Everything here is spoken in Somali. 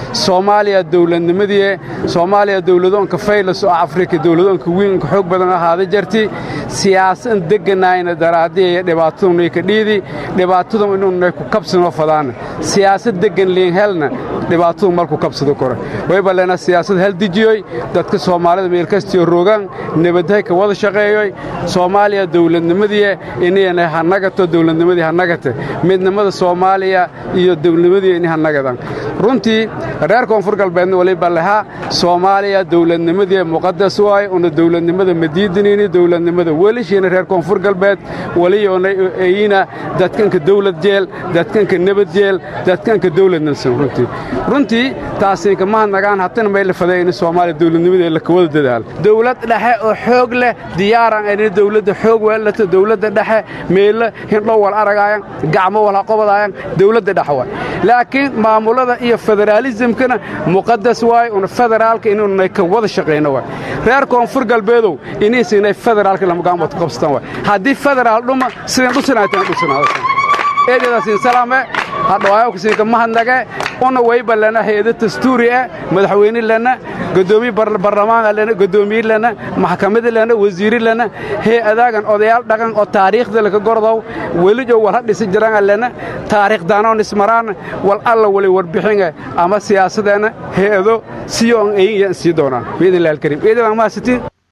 soomaaliya dowladnimadii soomaaliya dowladoonka faylas oo afrika dowladoonka wiinka xoog badan ahaada jarti siyaasan deganayna daraadiya dhibaatadunay ka dhiidi dhibaatadu inunay ku kabsanoo fadaana siyaasad degan liin helna dhibaatadu malku kabsado kore wayba lena siyaasad hal dejiyoy dadka soomaalida meelkastiyo rogaan nabadhay ka wada shaqeeyoy soomaaliya dowladnimadii inayna hanagato dowladnimadii hanagata midnimada soomaaliya iyo dowladnimadii inay hanagadan runtii reer koonfur galbeedna waliba lahaa soomaaliya dowladnimadii muqadas waay una dowladnimada madiidinini dowladnimada welishiina reer koonfur galbeed waliyoona eyina dadkanka dowlad jeel dadkanka nabad jeel dadkanka dowladnansan runtii runtii taasinka mahadnagaan hatana may la faday in soomaaliya dowladnimadii la kawada dadaal dowlad dhexe oo xoog leh diyaaran ayna dowladda xoog weelata dowladda dhexe meella hindhow wal aragaayan gacmo wal haqobadaayan dowladda dhexe waay laakiin maamulada iyo federaalisimkana muqadas waay una federaalka inunay ka wada shaqayno waay reer koonfur galbeedow inaysinay federaalka lamagaanbad qabsatan waay haddii federaal dhuma sidan dhusinaytan dhusinaada eedadaasiin salaame hadhawaayokasinka mahadnage una wayba lena hay-ado dastuuri ah madaxweyne lena godoomiye barlamaanka lena godoomiye lena maxkamada lena wasiiri lena hay-adaagan odayaal dhaqan oo taariikhda laka gordow welijo walha dhisi jiranga lena taariikhdanoon ismaraan wal alla wali warbixinga ama siyaasadeenna hay-ado siyo on eyin sii doonaan biidn illahi alkariim eedadan mahadsitiin